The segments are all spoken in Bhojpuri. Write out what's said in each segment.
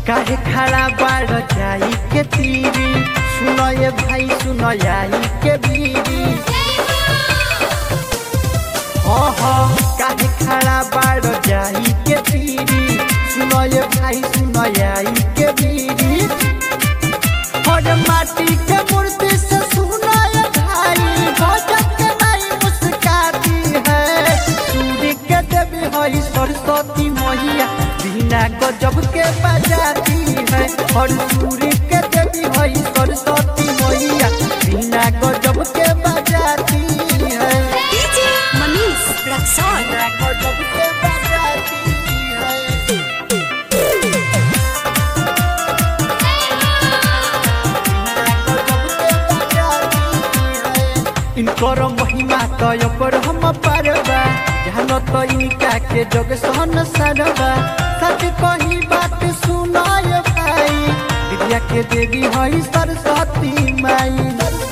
काहे खड़ा बाड़ जाई के तीरी सुनो ये भाई सुनो आई के बीरी ओहो काहे खड़ा बाड़ जाई के तीरी सुनो ये भाई सुनो आई के बीरी और माटी के मूर्ति से सुनो ये भाई भजन के नाई मुस्काती है सूर्य के देवी हई सरस्वती मैया बिना गजब के बजाती है और सूर्य के देवी हई सरस्वती मैया बिना गजब के बजाती है DJ Manish Raksol. बिना गजब के बजाती है इनकर महिमा तय पर हम पारबा ध्यान तो इनका के जग सहन सरबा सच कही बात सुनाय भाई विद्या के देवी हई सरस्वती माई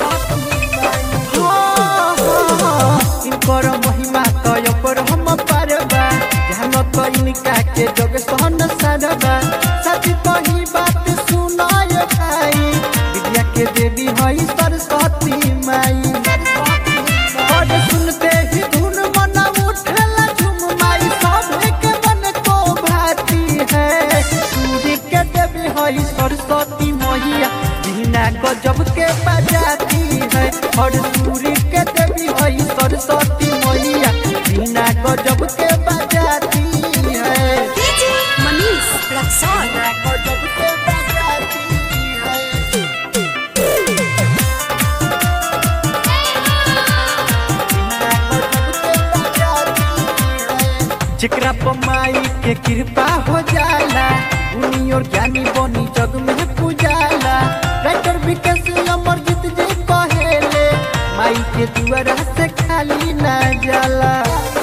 हाँ, हाँ, इनकर महिमा तय पर हम पारबा ध्यान तो इनका के जग सहन सरबा सच कही बात सुनाय भाई विद्या के देवी हई सरस्वती माई और सुनते ही धुन मन उठला झुम माई सब के मन को भाती है सूर्य के देवी हई सरस्वती मैया बिना गजब के बजाती है और सूर्य के देवी हई सरस्वती मैया बिना गजब के बजाती है DJ Manish Raksol. बिना गजब के बजाती है जेकरा पर माई के कृपा हो जाला उनी और ज्ञानी बनी जग में पूजाला राइटर विकास अमरजीत जी कहेले माई के दुआरा से खाली ना जाला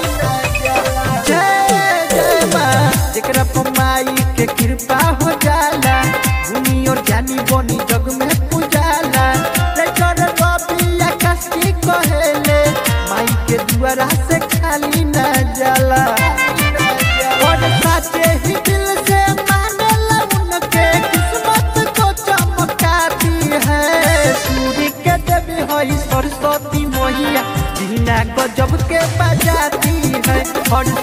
जय जय माँ जेकरा पर माई के कृपा हो जाला उनी और ज्ञानी बनी जग में पूजाला राइटर रवि आकाश की कहेले माई के दुआरा से खाली ना जाला और साचे ही दिल से मानेला उनके किस्मत को चमकाती है सूर्य के देवी हई सरस्वती मैया बिना गजब के बजाती है और